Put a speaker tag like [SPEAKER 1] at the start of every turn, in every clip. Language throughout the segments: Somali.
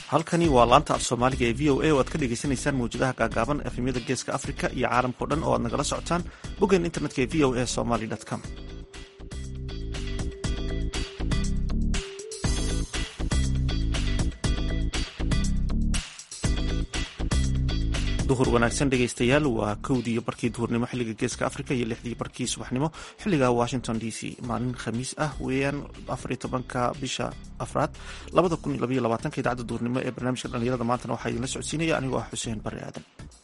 [SPEAKER 1] halkani waa laanta af soomaaliga ee v o a oo aad ka dhegeysaneysaan mawjadaha gaagaaban efemyada geeska afrika iyo caalamkao dhan oo aad nagala socotaan boggan internetka ee v o a somaly com duhur wanaagsan dhegeystayaal waa kowdii barkii duhurnimo xilliga geeska afrika iyo lixdii barkii subaxnimo xilliga washington d c maalin khamiis ah weeyaan afariyo tobanka bisha afraad labada kun iyo labaiyo labaatanka idaacadda duhurnimo ee barnaamijka dhalinyarada maantana waxaa idinla socodsiinaya anigoo ah xuseen barre aadan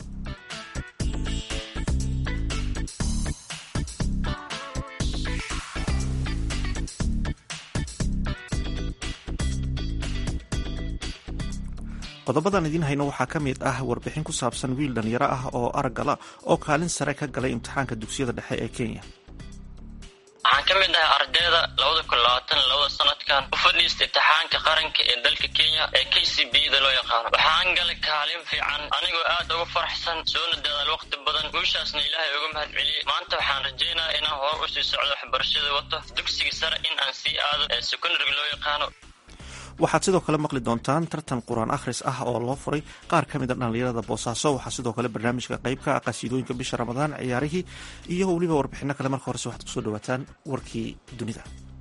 [SPEAKER 1] qodobadan idiin hayno waxaa ka mid ah warbixin ku saabsan wiil dhalinyaro ah oo araggala oo kaalin sare ka galay imtixaanka dugsiyada dhexe ee kenya
[SPEAKER 2] waxaan ka mid ahay ardayda labada kun labaatan labada sanadkan u fadhiista imtixaanka qaranka ee dalka kenya ee k c b da loo yaqaano waxaan galay kaalin fiican anigoo aad ugu faraxsan soona dadaal waqti badan guushaasna ilaahay uga mahad celiyey maanta waxaan rajaynaya inaan hore u sii socdo waxbarashada wato dugsiga sare in aan sii aado ee secondariga loo yaqaano
[SPEAKER 1] waxaad sidoo kale maqli doontaan tartan qur-aan akhris ah oo loo furay qaar ka mid a dhallinyarada boosaaso waxaa sidoo kale barnaamijka qeybka ah qasiidooyinka bisha ramadaan ciyaarihii iyo weliba warbixino kale marka horese waxaad kusoo dhawaataan warkii dunida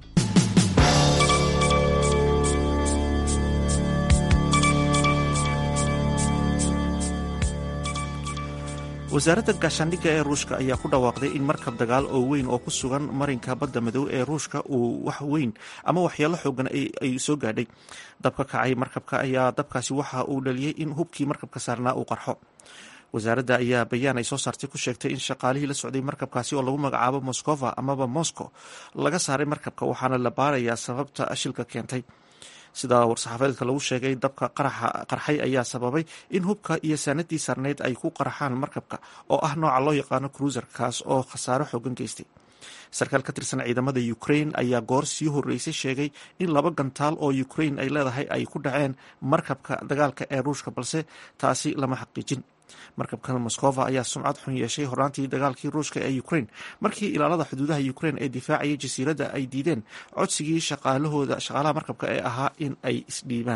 [SPEAKER 1] wasaaradda gaashaandhigga ee ruushka ayaa ku dhawaaqday in markab dagaal oo weyn oo ku sugan marinka badda madow ee ruushka uu wax weyn ama waxyeelo xoogan ay soo gaadhay dabka kacay markabka ayaa dabkaasi waxa uu dhaliyey in hubkii markabka saarnaa uu qarxo wasaaradda ayaa bayaan ay soo saartay ku sheegtay in shaqaalihii la socday markabkaasi oo lagu magacaabo moskova amaba moscow laga saaray markabka waxaana la baarayaa sababta shilka keentay sida war-saxaafadeedka lagu sheegay dabka qarxay ayaa sababay in hubka iyo saanadii saarneyd ay ku qarxaan markabka oo ah nooca loo yaqaano cruiser kaas oo khasaaro xoogan geystay sarkaal ka tirsan ciidamada ukraine ayaa goor sii horeysay sheegay in laba gantaal oo ukraine ay leedahay ay ku dhaceen markabka dagaalka ee ruushka balse taasi lama xaqiijin markabkan moskova ayaa sumcad xun yeeshay horaantii dagaalkii ruushka ee ukraine markii ilaalada xuduudaha ukraine ee difaacayay jasiiradda ay diideen codsigii shaqaalahooda shaqaalaha markabka ee ahaa in ay isdhiibaan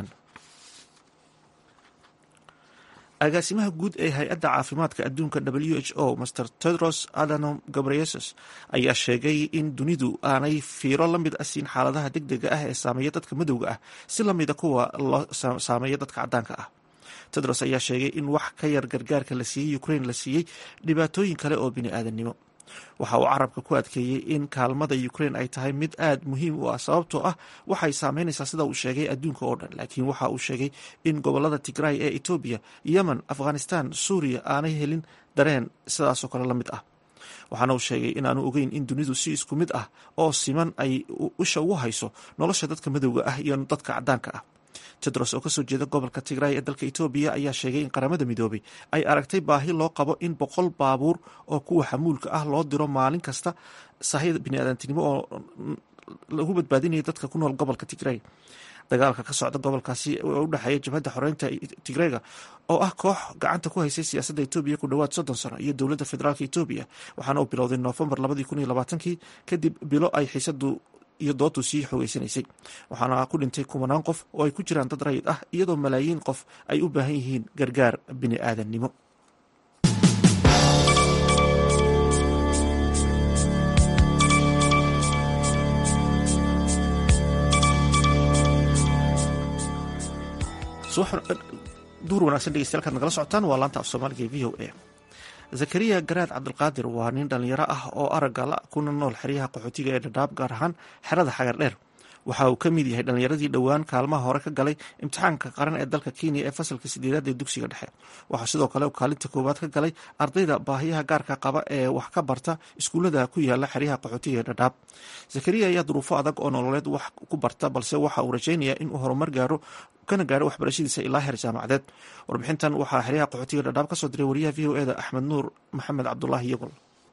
[SPEAKER 1] agaasimaha guud ee hay-adda caafimaadka adduunka w h o master tedros adhanom gabreyesus ayaa sheegay in dunidu aanay fiiro la mid a siin xaaladaha deg dega ah ee saameeya dadka madowga ah si lamida kuwa loo saameeya dadka caddaanka ah tedros ayaa sheegay in wax ka yar gargaarka la siiyey ukraine la siiyey dhibaatooyin kale oo bini-aadannimo waxa uu carabka ku adkeeyey in kaalmada ukraine ay tahay mid aad muhiim u ah sababtoo ah waxay saameynaysaa sida uu sheegay adduunka oo dhan laakiin waxa uu sheegay in gobolada tigray ee etoobiya yemen afghanistan suuriya aanay helin dareen sidaasoo kale la mid ah waxaana uu sheegay inaanu ogeyn in dunidu si isku mid ah oo siman ay isha ugu hayso nolosha dadka madowga ah iyo dadka caddaanka ah tedros oo kasoo jeeda gobolka tigray ee dalka etoobiya ayaa sheegay in qaramada midoobay ay aragtay baahi loo qabo in boqol baabuur oo kuwa xamuulka ah loo diro maalin kasta sahayda biniaadantinimo oo lagu badbaadinaya dadka ku nool gobolka tigray dagaalka ka socda gobolkaasi oo u dhexeeya jabhadda xoreynta tigreyga oo ah koox gacanta ku haysay siyaasadda etoobiya ku dhowaad soddon sano iyo dowladda federaalk etoobiya waxaana uu bilowday noofembar labadii kun iyo labaatankii kadib bilo ay xiisadu iyo doodu sii xoogeysanaysay waxaana ku dhintay kumanaan qof oo ay ku jiraan dad rayid ah iyadoo malaayiin qof ay u baahan yihiin gargaar bini aadannimo duhur wanagsan dhegeystayaal kaad nagala socotaan waa laanta af soomaaliga ee v o a zakariya garaad cabdulqaadir waa nin dhallinyaro ah oo araggala kuna nool xeryaha qaxootiga ee dhadhaab gaar ahaan xerada xagar dheer waxa uu ka mid yahay dhallinyaradii dhowaan kaalmaha hore ka galay imtixaanka qaran ee dalka kenya ee fasalka sideedaad ee dugsiga dhexe waxaa sidoo kale kaalinta koowaad ka galay ardayda baahiyaha gaarka qaba ee wax ka barta iskuullada ku yaala xeryaha qaxootiga ee dhadhaab zakariya ayaa duruufo adag oo nololeed wax ku barta balse waxa uu rajaynayaa inuu horumar gaaro kana gaaro waxbarashadiisa ilaa heer jaamacadeed warbixintan waxaa xeryaha qaxootiga dhadhaab kasoo diray wariyaha v o eda axmed nuur maxamed cabdulaahi yagol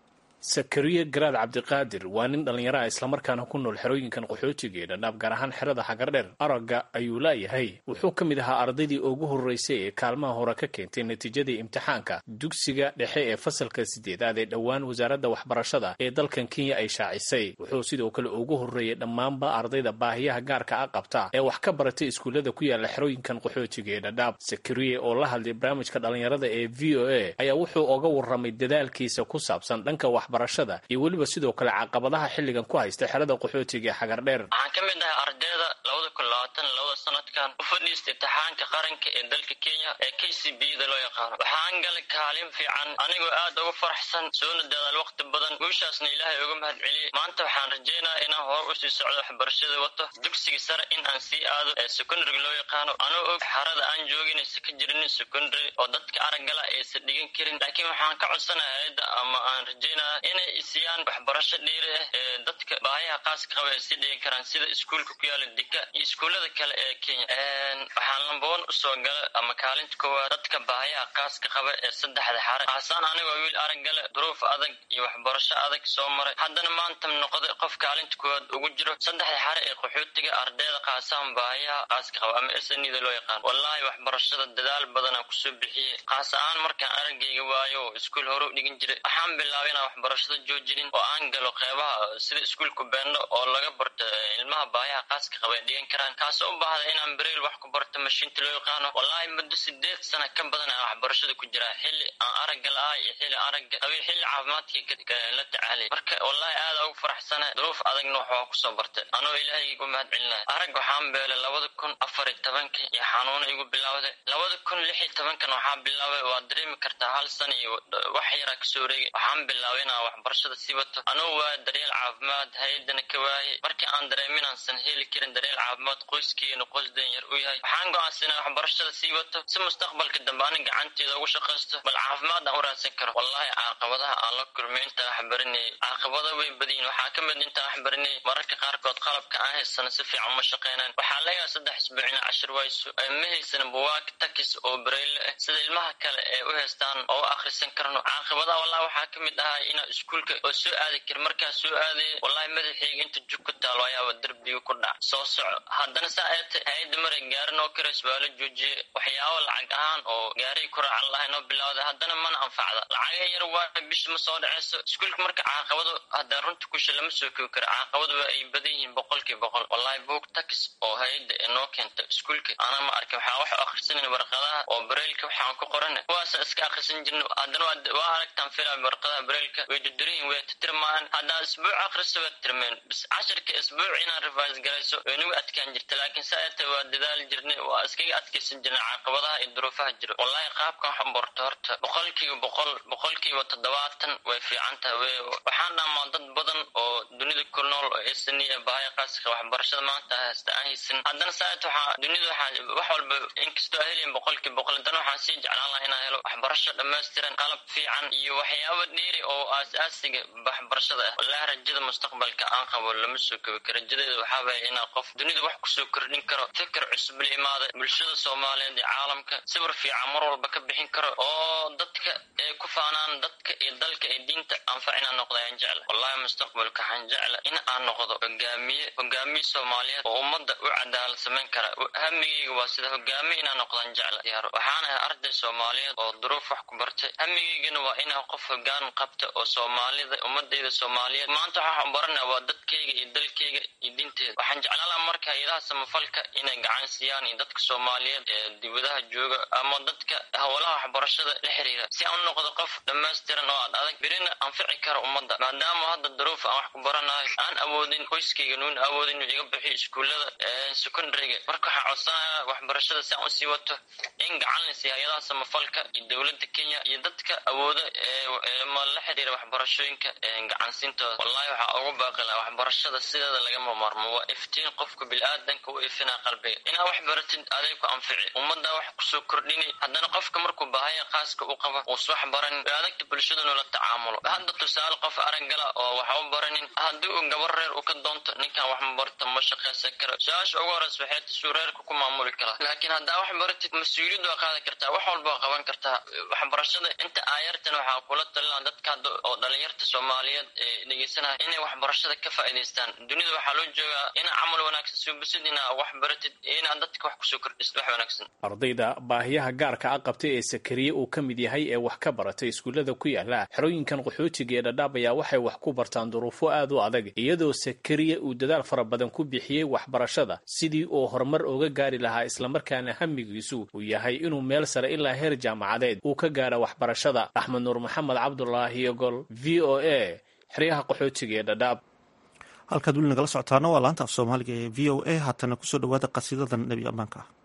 [SPEAKER 3] sakariye garaad cabdiqaadir waa nin dhallinyaro ah islamarkaana ku nool xerooyinkan qaxootiga ee dhadhaab gaar ahaan xerada xagardheer aragga ayuu laayahay wuxuu ka mid ahaa ardaydii ugu horreysay ee kaalmaha hore ka keentay natiijadii imtixaanka dugsiga dhexe ee fasalka sideedaad ee dhowaan wasaaradda waxbarashada ee dalkan kenya ay shaacisay wuxuu sidoo kale ugu horreeyey dhammaanba ardayda baahiyaha gaarka a qabta ee wax ka baratay iskuullada ku yaala xerooyinkan qaxootiga ee dhadhaab sakariye oo la hadlay barnaamijka dhallinyarada ee v o a ayaa wuxuu oga warramay dadaalkiisa ku saabsan dhanka waxbarashada iyo weliba sidoo kale caqabadaha xilligan ku haysta xerada qaxootiga ee xagardheer
[SPEAKER 2] waxaan ka mid ahay ardayda labada kun labaatan labada sanadkan u fadhiista imtixaanka qaranka ee dalka kenya ee k c b da loo yaqaano waxaan galay kaalin fiican anigoo aad ugu faraxsan soona dadaal waqti badan guushaasna ilaahay uga mahad celiyey maanta waxaan rajaynaya inaan hore usii socdo waxbarashada wato dugsiga sare in aan sii aado ee secondariga loo yaqaano anoo og xarada aan joogin aysa ka jirinin secondary oo dadka araggala aysan dhigan karin laakiin waxaan ka codsanaya hay-adda ama aan rajaynaya inay isiyaan waxbarasho dhiiri ah ee dadka baahiyaha qaaska qaba ay sii dhigi karaan sida iskuulka ku yaala dika iyo iskuullada kale ee kenya waxaan lambawan usoo gala ama kaalinta koowaad dadka baahiyaha qaaska qaba ee saddexda xare kaasaan anigoo wiil araggale duruuf adag iyo waxbarasho adag soo maray haddana maanta noqday qof kaalinta koowaad ugu jiro saddexda xare ee qaxootiga ardayda kaasaan baahiyaha qaaska qaba ama snida loo yaqaan wallaahi waxbarashada dadaal badanaa kusoo bixiyey kaas ahaan markaan araggayga waayo oo iskuul hore u dhigan jiray waxaan bilaabay inaan waxbarashada joojinin oo aan galo qeybaha sida iskuulka beendo oo laga barto ilmaha baahiyaha qaaska qaba ay dhigan karaan kaasoo u baahda inaan bereel wax ku barto mashiinta loo yaqaano wallaahi muddo sideed sana ka badan aan waxbarashada ku jiraa xilli aan aragga la-ah iyo xilli aragga qabi xilli caafimaadkii la tacaalay marka wallaahi aada ugu faraxsana duruuf adagna wax waa kusoo bartay anoo ilaahay igu mahad celinaya arag waxaan beelay labada kun afar iyo tobankii iyo xanuuna igu bilowday labada kun lix iyo tobankan waxaa bilaabay waad dareemi kartaa hal sana iyo wax yaraa kasoo wareegay waxaan bilaabay inaan waxbarashada sii wato anoo waaya daryeel caafimaad hay-adana ka waayay markii aan dareemi inaasan heli karin daryeel caafimaad qoyskeena qoys danyar u yahay waxaan go-aansanaa waxbarashada sii wato si mustaqbalka dambe ani gacanteeda ugu shaqaysto bal caafimaad aan u raadsan karo wallaahi caaqabadaha aan la kulmay intaan wax baranayay caaqabada way badiyin waxaa ka mid intaan wax baranayay mararka qaarkood qalabka aan haysana si fiican uma shaqeynaan waxaa lagaa saddex isbuuc ina cashir wayso ma haysana buwaag takis oo bareyle ah sida ilmaha kale ee u haystaan oo u akhrisan karno caaqabadaha wallahi waxaa ka mid ahaa inaa iskuulka oo soo aadi kar markaa soo aadaya wallahi madaxeyga inta jug ku taalo ayaaba derbiga ku dhac soo soco haddana saa eete hay-adda maray gaarin oo karays waa la joojiyey waxyaabo lacag ahaan oo gaaray ku raacan lahay noo bilowday haddana mana anfacda lacaga yar waa bisha ma soo dhaceyso iskuulka marka caaqabado haddaan runta kusha lama soo koobi karo caaqabadu waa ay badan yihiin boqolkii boqol wallahi boog tax oo hay-adda ee noo keenta iskuulka ana ma arkin waxaa wax akhrisanan warqadaha oo bareylka waxaan ku qorana kuwaasa iska akhrisan jirna haddana waa aragtaan filaa warqadaha bareylka way dudurihin way titirmaan haddaa isbuuc akhrisa waa tirmeen bis cashirka isbuuc inaad revise garayso way nagu adkaan jirta laakiin saaete waa dadaali jirnay waa iskaga adkaysan jirnay caaqabadaha iyo duruufaha jiro wallahi qaabkan waxan barto horta boqolkiiba boqol boqolkiiba toddobaatan way fiican tahay waxaan dhamaa dad badan oo dunida ku nool oo esaniya bahaya qaaska waxbarashada maanta haysta aan haysan haddana saaet waxaa dunida waxaa wax walba inkastoo heliyan boqolkiiba boqol haddana waxaan sii jeclaan lahaa inaan helo waxbarasho dhammaystiran qalab fiican iyo waxyaabo dheeri oo aas-aasiga waxbarashada ah wallahi rajada mustaqbalka aan qabo lama soo kobi karo rajadeeda waxaabaya inaa qof dunida wax kusoo kordhin karo fikir cusub la imaada bulshada soomaaliyeed iyo caalamka sawir fiican mar walba ka bixin karo oo dadka ay ku faanaan dadka iyo dalka iyo diinta anfac inaan noqdo ayaan jecla wallahi mustaqbalka waxaan jecla in aan noqdo hogaamiye hogaamiye soomaaliyeed oo ummadda u cadaalad samayn kara hamigeyga waa sida hogaamiye inaan noqdaan jecla yaaro waxaan ahay arday soomaaliyeed oo duruuf wax ku bartay hamigeygana waa inaan qof hogaan qabta oo soomaalida ummadeyda soomaaliyeed maanta waxaan barana waa dadkayga iyo dalkayga iyo diinteeda waxaan jeclaan laha marka hay-adaha samafalka inay gacan siiyaan iyo dadka soomaaliyeed ee dibadaha jooga ama dadka howlaha waxbarashada la xiriira si aan u noqdo qof dhammaystiran oo aad adag berina anfici kara ummadda maadaama hadda duruuf aan wax ku baranayo aan awoodin qoyskayga nuun awoodin inuu iga bixiyo iskuullada secondariga marka waxaa codsanaya waxbarashada si aan usii wato in gacan la siiya hay-adaha samafalka iyo dowladda kenya iyo dadka awooda ma la xiriira waxbarashooyinka gacansiintooda wallahi waxaa ugu baaqi laha waxbarashada sideeda lagama maarmo waa iftiin qofka bil-aadanka u ifinaa qalbiga sheegay inaa wax baratid aday ku anfici ummaddaa wax kusoo kordhini haddana qofka markuu baahaya qaaska u qaba uus wax baran adagta bulshadanu la tacaamulo hadda tusaale qof araggala oo waxa u baranin haddii uu gabar reer u ka doonto ninkan wax ma barto ma shaqaysan karo su-aasha ugu horeysa waxay tasuu reerka ku maamuli karaa laakiin haddaa wax baratid mas-uuliyad waa qaadi kartaa wax walba waa qaban kartaa waxbarashada inta aayartan waxaa kula talina dadka hadda oo dhalinyarta soomaaliyeed ee dhegeysanaya inay waxbarashada ka faa'iidaystaan dunida waxaa loo joogaa inaa camal wanaagsan suubisid inaa wax baratid iyo inaad dadka wax kusoo kordhisid wax wanaagsan
[SPEAKER 3] ardayda baahiyaha gaarka a qabtay ee sakariye uu ka mid yahay ee wax ka baratay iskuullada ku yaala xerooyinkan qaxootiga ee dhadhaab ayaa waxay wax ku bartaan duruufo aad u adag iyadoo sakariye uu dadaal fara badan ku bixiyey waxbarashada sidii uu horumar oga gaari lahaa islamarkaana hamigiisu uu yahay inuu meel sare ilaa heer jaamacadeed uu ka gaaro waxbarashada axmed nuur maxamed cabdulaahi ogol v o a xeryaha qaxootiga ee dhadhaab
[SPEAKER 1] halkaad weli nagala socotaana waa laanta af soomaaliga ee v o a haatana kusoo dhawaada qasiidadan nebi ammaanka ah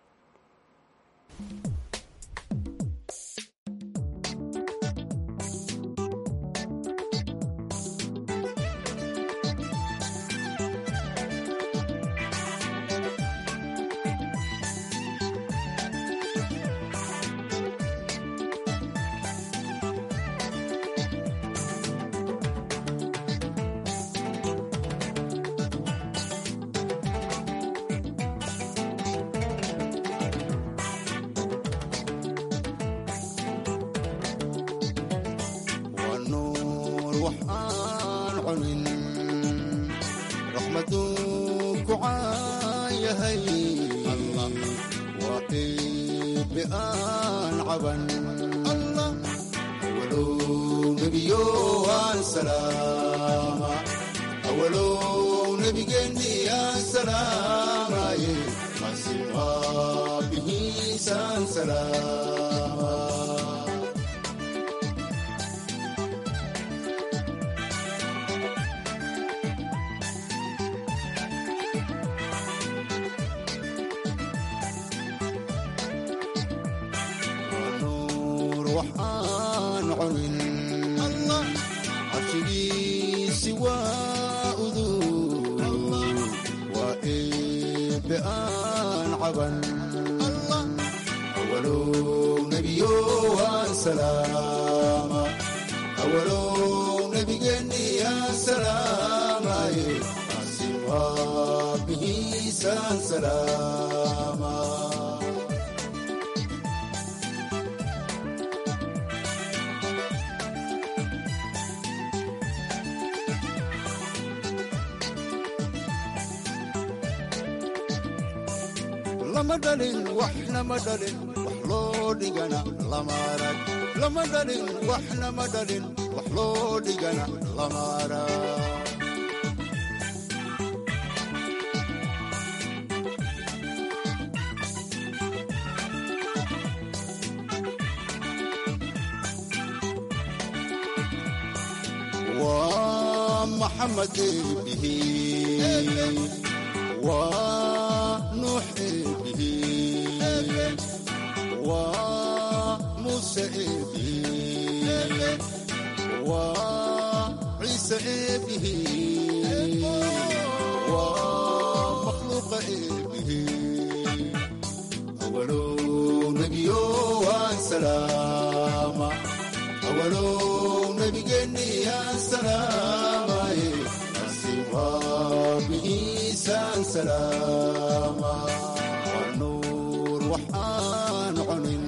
[SPEAKER 4] lama dhalin waxna ma dhalin wax loo dhigana lama arag lama dhalin waxna ma dhalin wax loo dhigana lama arag waa maxamed eebihi waa nuux eebihi waa muuse eebihi waa ciise eebihi waa makhluuqa eebihi awalow nebiyo waan salaama awalow nebigeenni aan salaamaye asiwaabihiisaan salaama waa nuur waxaan cunin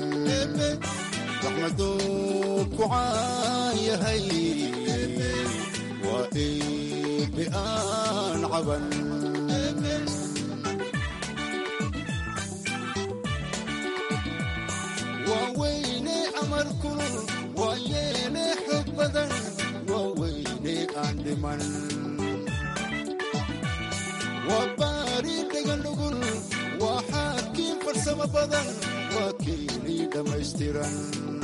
[SPEAKER 4] raxmaduu ku caan yahay waa eebe aan caban waa weyne amar kulul waa yeene xog badan waa weyne aan dhiman waa baari dhagan dhugul waa xaakiin farsamo badan waa keeni dhammaystiran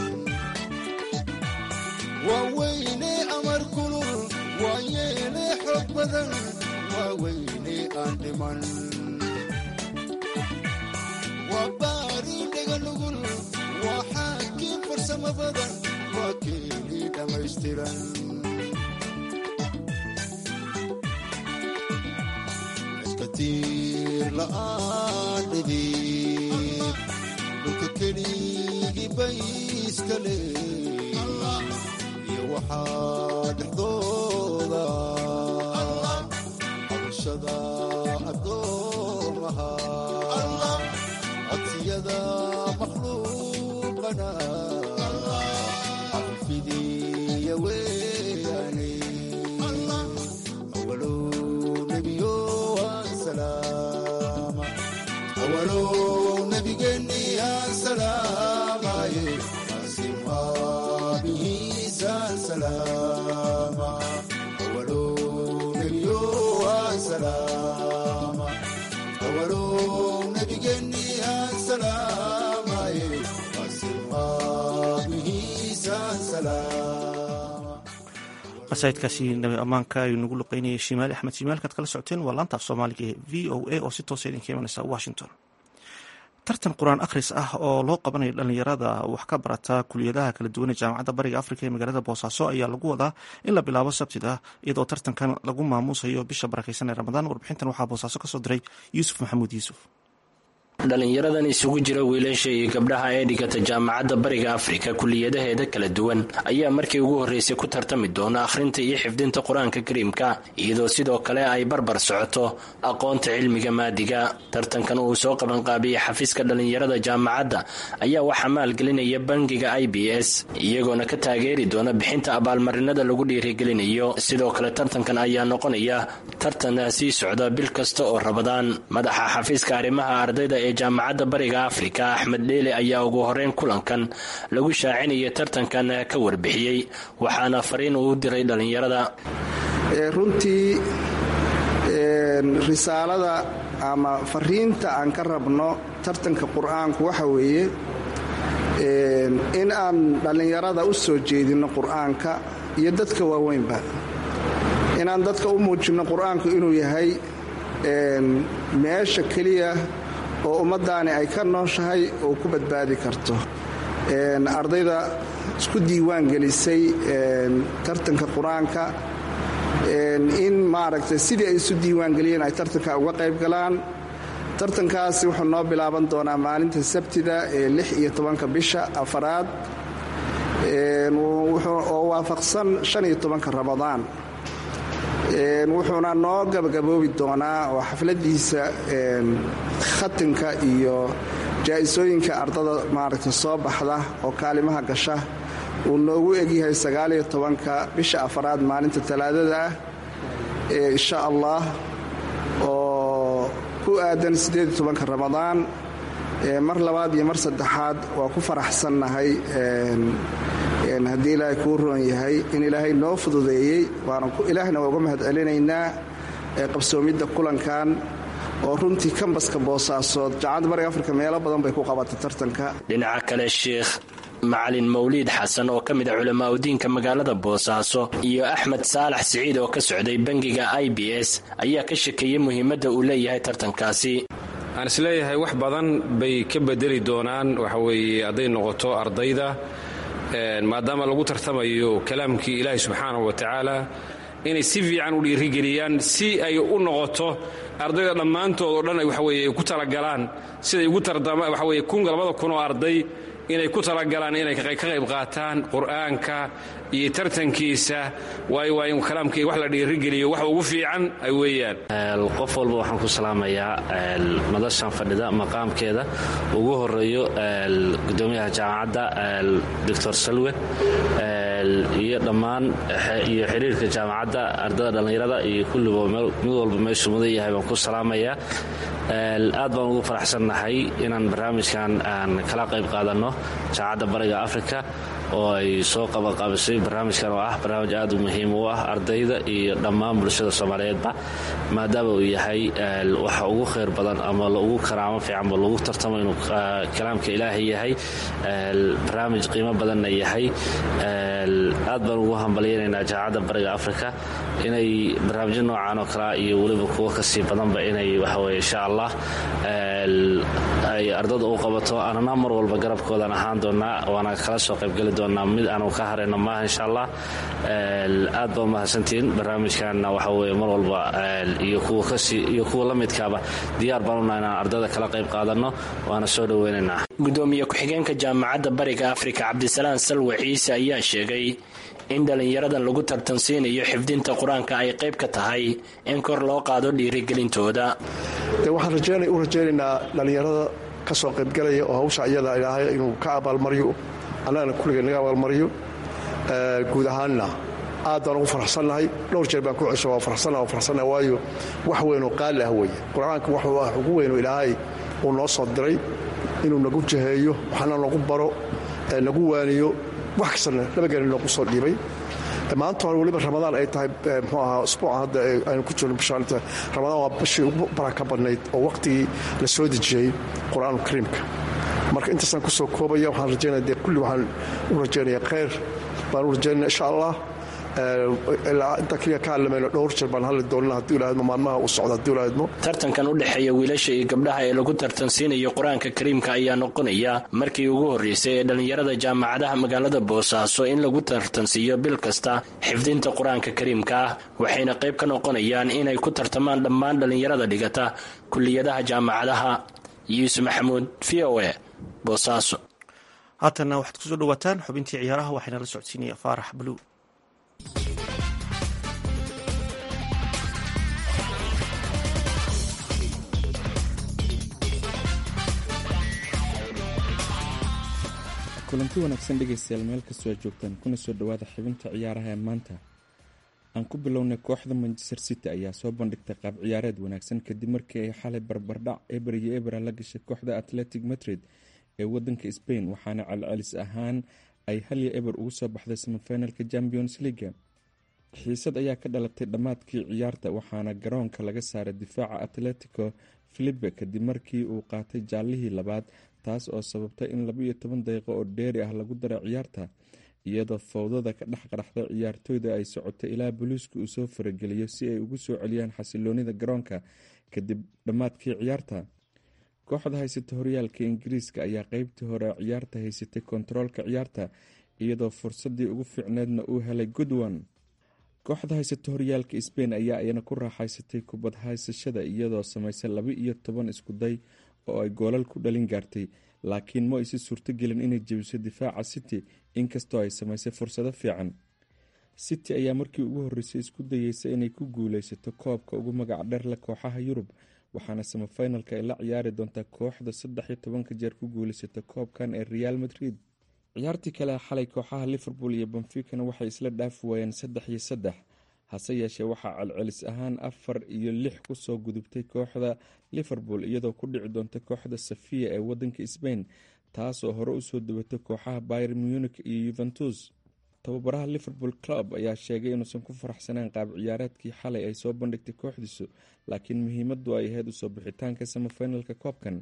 [SPEAKER 4] waa weyne amar kulul waa yeene xog badan waa weyne aan dhiman waa baari dhagan dhugul waa xaakiin farsamo badan waa keeni dhammaystiran iskatiir la'aan midig dhulka keligii bay iska leey iyo waxaa dhexdooda cabashada addoomaha codsiyada makhluuqana cafifidiya weyaane awalow nebiyo aan salaama awalow nebigeenni aan salaamaye asimaabihiisaan salaama awalow nebiyo aan salaama awalow nebigeenni aan salaamaye asimaabihiisaan salaama
[SPEAKER 1] qasaidkaasi nabi ammaanka ayuu nagu luqeynayay shimaali axmed shimaalkaad kala socoteen waa laanta af soomaaliga ee v o a oo si toosa idinka imanaysa washington tartan qur-aan akhris ah oo loo qabanayo dhallinyarada wax ka barata kuliyadaha kala duwan ee jaamacadda bariga afrika ee magaalada boosaaso ayaa lagu wadaa in la bilaabo sabtida iyadoo tartankan lagu maamuusayo bisha barakeysan ee ramadaan warbixintan waxaa boosaaso kasoo diray yuusuf maxamuud yuusuf
[SPEAKER 5] dhallinyaradan isugu jira wiilasha iyo gabdhaha ee dhigata jaamacadda bariga afrika kuliyadaheeda kala duwan ayaa markii ugu horreysay ku tartami doona akhrinta iyo xifdinta qur-aanka kariimka iyadoo sidoo kale ay barbar socoto aqoonta cilmiga maadiga tartankan uu soo qabanqaabiyey xafiiska dhallinyarada jaamacadda ayaa waxaa maalgelinaya bangiga i b s iyagoona ka taageeri doona bixinta abaalmarinada lagu dhiirigelinayo sidoo kale tartankan ayaa noqonaya tartan sii socda bil kasta oo rabadaan madaxa xafiiska arrimaha ardayda ee jaamacadda bariga afrika axmed dheele ayaa ugu horeyn kulankan lagu shaacinaya tartankan ka warbixiyey waxaana fariin uu diray dhallinyarada
[SPEAKER 6] runtii risaalada ama fariinta aan ka rabno tartanka qur-aanku waxa weeye in aan dhallinyarada u soo jeedinno qur-aanka iyo dadka waaweynba inaan dadka u muujinno qur-aanku inuu yahay meesha keliya oo ummaddaani ay ka nooshahay oo ku badbaadi karto ardayda isku diiwaan gelisay tartanka qur-aanka in maaragtay sidii ay isu diiwaangeliyeen ay tartanka uga qayb galaan tartankaasi wuxuu noo bilaaban doonaa maalinta sabtida ee lix iyo tobanka bisha afaraad oo waafaqsan shan iyo tobanka ramadaan wuxuuna noo gabagaboobi doonaa oo xafladiisa khatinka iyo jaa-isooyinka ardada maaragtay soo baxda oo kaalimaha gasha uu noogu egyahay sagaaliyo tobanka bisha afaraad maalinta talaadada ah ee insha allah oo ku aadan siddeed tobanka ramadaan mar labaad iyo mar saddexaad waa ku faraxsannahay haddii ilaahay kuu roon yahay in ilaahay noo fududeeyey ilaahna waa uga mahad celinaynaa qabsoomidda kulankan oo runtii kambaska boosaasood jaamacadda bariga afrika meelo badan bay ku qabatay tartanka
[SPEAKER 5] dhinaca kale sheikh macalin mawliid xasan oo ka mid a culamaa udiinka magaalada boosaaso iyo axmed saalax siciid oo ka socday bangiga i b s ayaa ka shekeeyey muhiimadda uu leeyahay tartankaasi
[SPEAKER 7] aan isleeyahay wax badan bay ka bedeli doonaan waxaweeye hadday noqoto ardayda maadaama lagu tartamayo kalaamkii ilaahi subxaanahu wa tacaala inay si fiican u dhiirigeliyaan si ay u noqoto ardayda dhammaantood oo dhan waxaweye ay ku talagalaan siday ugu waxaweye kun labada kun oo arday inay ku talagalaan inay ka qayb qaataan qur'aanka iyo tartankiisa waayo waa in kalaamkii wax la dhiirigeliyo wax ugu fiican ay weeyaan
[SPEAKER 5] qof walba waxaan ku salaamayaa madashan fadhida maqaamkeeda ugu horeeyo gudoomiyaha jaamacadda doctor salwe iyo dhammaan iyo xiriirka jaamacadda ardada dhallinyarada iyo kulliba mid walba meeshuu mudan yahay baan ku salaamayaa aad baan ugu faraxsannahay inaan barnaamijkan aan kala qayb qaadanno jaamacadda bariga africa oo ay soo qabanqaabisay barnaamijkan oo ah barnaamij aad u muhiim u ah ardayda iyo dhammaan bulshada soomaaliyeedba maadaama uu yahay waxa ugu khayr badan ama ugu karaamo fiicanba lagu tartamo inuu kalaamka ilaahay yahay barnaamij qiimo badanna yahay aad baan ugu hambalyaynaynaa jaamacadda bariga africa inay barnaamijyo noocan oo kalea iyo weliba kuwo kasii badanba inay waxaweye insha allah ay ardada u qabato anana mar walba garabkoodan ahaan doonaa waana kala soo qaybgeli doonaa mid aanu ka harayno maaha insha allah aad baa umahadsantihiin barnaamijkanna waxa weye mar walba iyo kuwa la midkaaba diyaar baan unaha inaan ardayda kala qayb qaadanno waana soo dhoweynaynaa
[SPEAKER 3] gudoomiye ku-xigeenka jaamacadda bariga afrika cabdisalaan salwe ciise ayaa sheegay in dhallinyaradan lagu tartansiinayo xifdinta qur-aanka ay qayb ka tahay in kor loo qaado dhiirigelintooda
[SPEAKER 8] waxaan u rajaynaynaa dhallinyarada ka soo qaybgalaya oo hawsha iyada ilaahay inuu ka abaalmariyo annagana kulligay naga abaalmariyo guud ahaanna aad baan ugu faraxsannahay dhowr jeer baan ku cesho waa farxsanna waa farxsannaha waayo wax weynoo qaali ah weeye qur-aanka waxuu ah ugu weynoo ilaahay uu noo soo diray inuu nagu jaheeyo waxna nagu baro nagu waaniyo wax kastana labageena noogu soo dhiibay maanta hore weliba ramadaan ay tahay mxuu ahaa usbuuca hadda aynu ku jirno bishaanta ramadaan waa bishii ugu baraka badnayd oo waqtigii la soo dejiyey qur-aanu kariimka marka intaasaan ku soo koobaya waxaan rajaynaya dee kulli waxaan u rajaynaya khayr baan u rajaynaya insha allah ilaa intaa keliya ka hadlamayno dhowr jeer baan hadli doonina haddii ilaahadmo maalmaha uu socdo haddii ilaahadmo
[SPEAKER 3] tartankan u dhexeeya wiilasha iyo gabdhaha ee lagu tartansiinayo qur-aanka kariimka ayaa noqonaya markii ugu horreysay ee dhallinyarada jaamacadaha magaalada boosaaso in lagu tartansiiyo bil kasta xifdinta qur-aanka kariimka ah waxayna qayb ka noqonayaan inay ku tartamaan dhammaan dhallinyarada dhigata kuliyadaha jaamacadaha yuusuf maxamuud v o e boosaaso
[SPEAKER 1] haatanna waxaad kusoo dhawaataan xubintii ciyaaraha waxayna la socodsiinaya faarax baluu
[SPEAKER 9] kulanti wanaagsan dhegaystayaal meel kastoo aad joogtaan kuna soo dhowaada xibinta ciyaaraha ee maanta aan ku bilownay kooxda manchester city ayaa soo bandhigtay qaab ciyaareed wanaagsan kadib markii ay xalay barbardhac eber iyo ebera la gashay kooxda atletic madrid ee wadanka spain waxaana celcelis ahaan ay halya eber ugu soo baxday semifinalka champions leaga xiisad ayaa ka dhalatay dhammaadkii ciyaarta waxaana garoonka laga saaray difaaca atletico filipe kadib markii uu qaatay jaallihii labaad taas oo sababtay in labaiyo toban daqiiqo oo dheeri ah lagu daro ciyaarta iyadoo fowdada ka dhex qaraxday ciyaartooyda ay socotay ilaa booliisku uu soo farageliyo si ay ugu soo celiyaan xasiloonida garoonka kadib dhammaadkii ciyaarta kooxda haysata horyaalka ingiriiska ayaa qeybtii hore ciyaarta haysatay kontaroolka ciyaarta iyadoo fursadii ugu fiicneedna uu helay goodwan kooxda haysata horyaalka sbain ayaa iyana ku raaxaysatay kubad haysashada iyadoo samaysay laba iyo toban iskuday oo ay goolal ku dhalin gaartay laakiin ma aysi suurtogelin inay jebiso difaaca city inkastoo ay samaysay fursado fiican city ayaa markii ugu horreysay isku dayeysa inay ku guuleysato koobka ugu magac dheerle kooxaha yurub waxaana semifinalka ay la ciyaari doontaa kooxda saddex iyo tobanka jeer ku guuleysata koobkan ee real madrid ciyaartii kale xalay kooxaha liverpool iyo benficana waxay isla dhaafi waayeen saddex iyo saddex hase yeeshee waxaa celcelis ahaan afar iyo lix kusoo gudubtay kooxda liverpool iyadoo ku dhici doonta kooxda safiya ee wadanka sbain taasoo hore usoo dabatay kooxaha byr munich iyo yuventus tababaraha liverpool club ayaa sheegay inuusan ku faraxsaneen qaab ciyaareedkii xalay ay soo bandhigtay kooxdiisu laakiin muhiimadu ay ahayd usoo bixitaanka semifinalka koobkan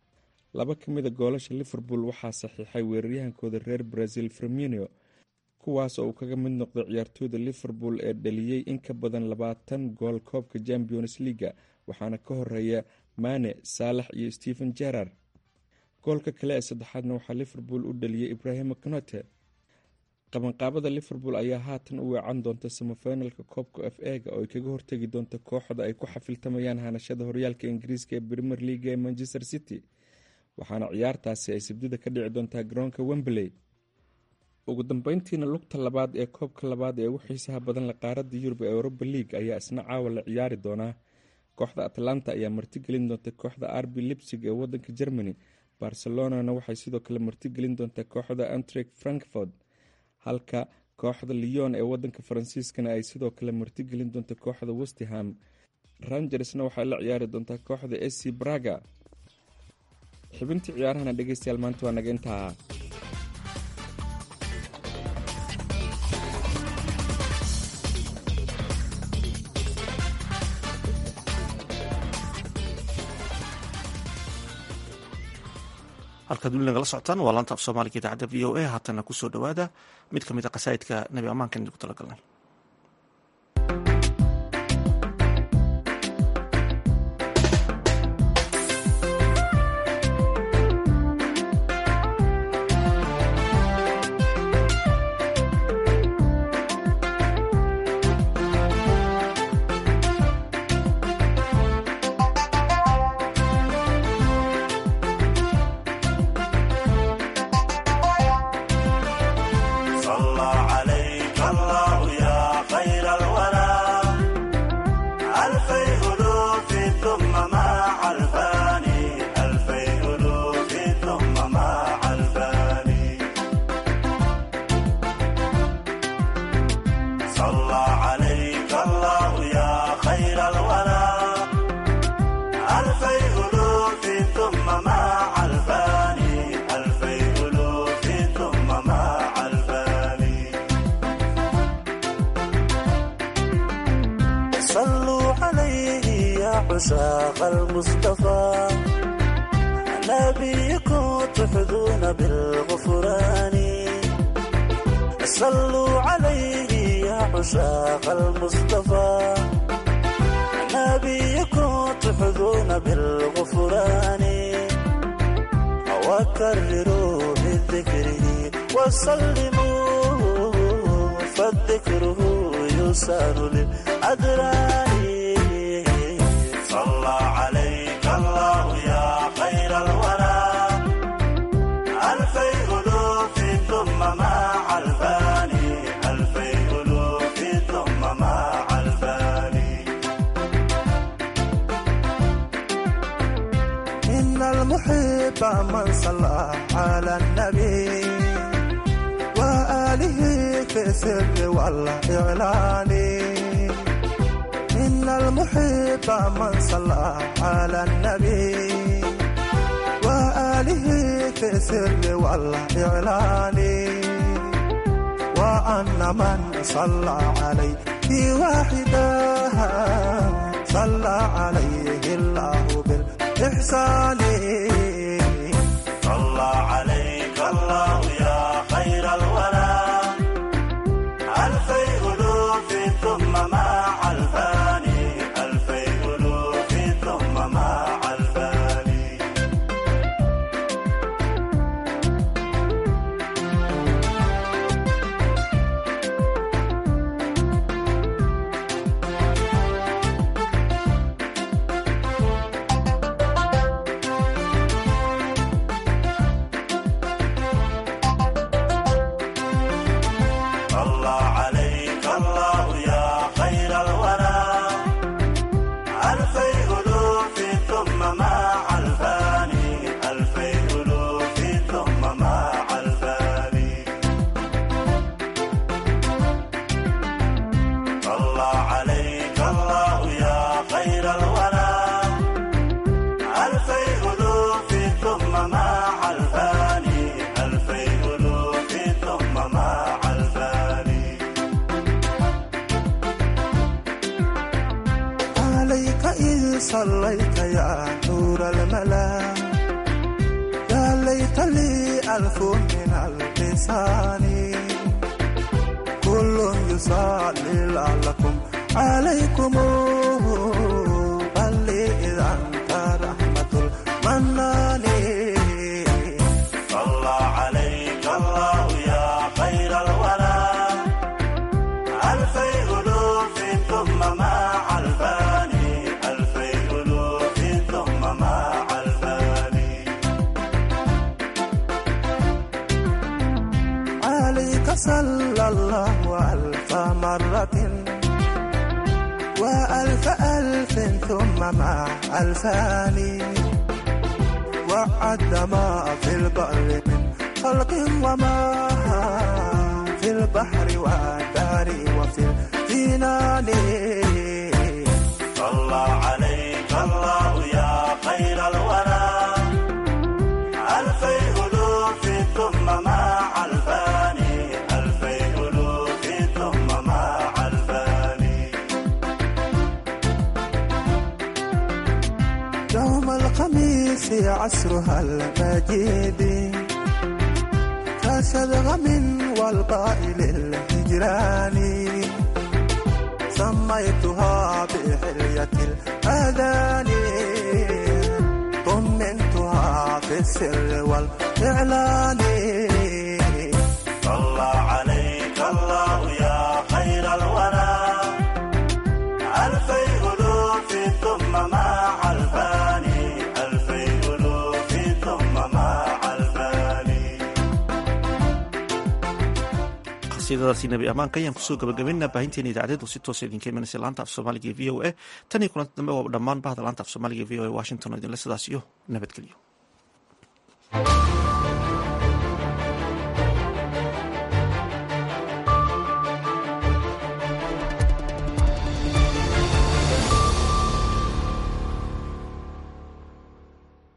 [SPEAKER 9] laba ka mida goolasha liverpool waxaa saxiixay weeraryahankooda reer brazil firmino kuwaas oo uu kaga mid noqday ciyaartooyda liverpool ee dhaliyey in ka badan labaatan gool koobka champions leaga waxaana ka horeeya mane saalax iyo stephen jerar goolka kale ee saddexaadna waxaa liverpool u dhaliyey ibrahima knote qabanqaabada liverpool ayaa haatan u weecan doonta semifinalka koobka f ega oo ay kaga hortegi doonta kooxda ay ku xafiltamayaan hanashada horyaalka ingiriiska ee premier leaga ee manchester city waxaana ciyaartaasi ay sabdida ka dhici doontaa garoonka wembley ugu dambeyntiina lugta labaad ee koobka labaad ee ugu xiisaha badan la qaarada yurub ee europa league ayaa isna caawa la ciyaari doonaa kooxda atlanta ayaa martigelin doonta kooxda arbi lipsig ee wadanka germany barcelonana waxay sidoo kale martigelin doontaa kooxda antrek frankfort halka kooxda leon ee wadanka faransiiskana ay sidoo kale martigelin doonta kooxda westham rangersna waxay la ciyaari doontaa kooxda sc braga xibintii ciyaarahana dhegeystayaal maanta waa naga intaa
[SPEAKER 1] halkaad weli nagala socotaan waa laanta af soomaaliga idaacadda v o a haatana kusoo dhowaada mid ka mid a qasaa'idka nebi ammaankan idinku talagalnay
[SPEAKER 10] عشاق المصطفى نبيكم تحظون بالغفران صلوا عليه يا عشاق المصطفى نبيكم تحظون بالغفران وكرروا بذكره وسلموا فالذكره يسار للأدران صلى عليك الله يا خير الورى ألفي ألوف ثم مع الفاني ألفي ألوف ثم مع الفاني إن المحب من صلى على النبي وآله في السر والإعلان إن المحب من صلى على النبي وآله في السر والإعلان وأن من صلى عليه واحدا صلى عليه الله بالإحسان صلى عليك الله يا خير الورى ألفي ألوف ثم مع الفاني ألفي ألوف ثم مع الفاني صلى عليك الله يا خير الورى ألفي ألوف ثم مع الفاني ألفي ألوف ثم مع الفاني صلى عليك الله يا خير الورى ألفي ألوف ثم مع الفاني ألفي ألوف ثم مع الفاني عليك إذ صليت يا نور الملا يا ليت لي ألف من اللسان كل يصلي لعلكم عليكم بل إذا أنت رحمة المنان صلى عليك الله يا خير الورى ألفي ألوف ثم مع الفاني ألفي ألوف ثم مع الفاني عليك صلى الله ألف مرة وألف ألف ثم مع ألفان وعد ما في البر من خلق وما في البحر والدار وفي الجنان صلى عليك الله يا خير الورى ألفي ألوف ثم مع الفاني ألفي ألوف ثم مع الفاني يوم الخميس عصرها المجيد كشذغم والقائل الهجران سميتها بحلية الأذان طمنتها في السر والإعلان صلى عليك الله يا خير الورى ألفي ألوف ثم مع الفاني ألفي ألوف ثم مع الفاني
[SPEAKER 1] qasiidadaasi nebi ammaanka ayaan kusoo gabagabaynaa baahinteena idaacadeedu si toosa idinka imanaysa laanta af soomaaliga e v o a tan iyo kulanta dambe waa dhammaan bahda laanta af soomaaliga e v o a washington oo idinle sidaas iyo nabadgelyo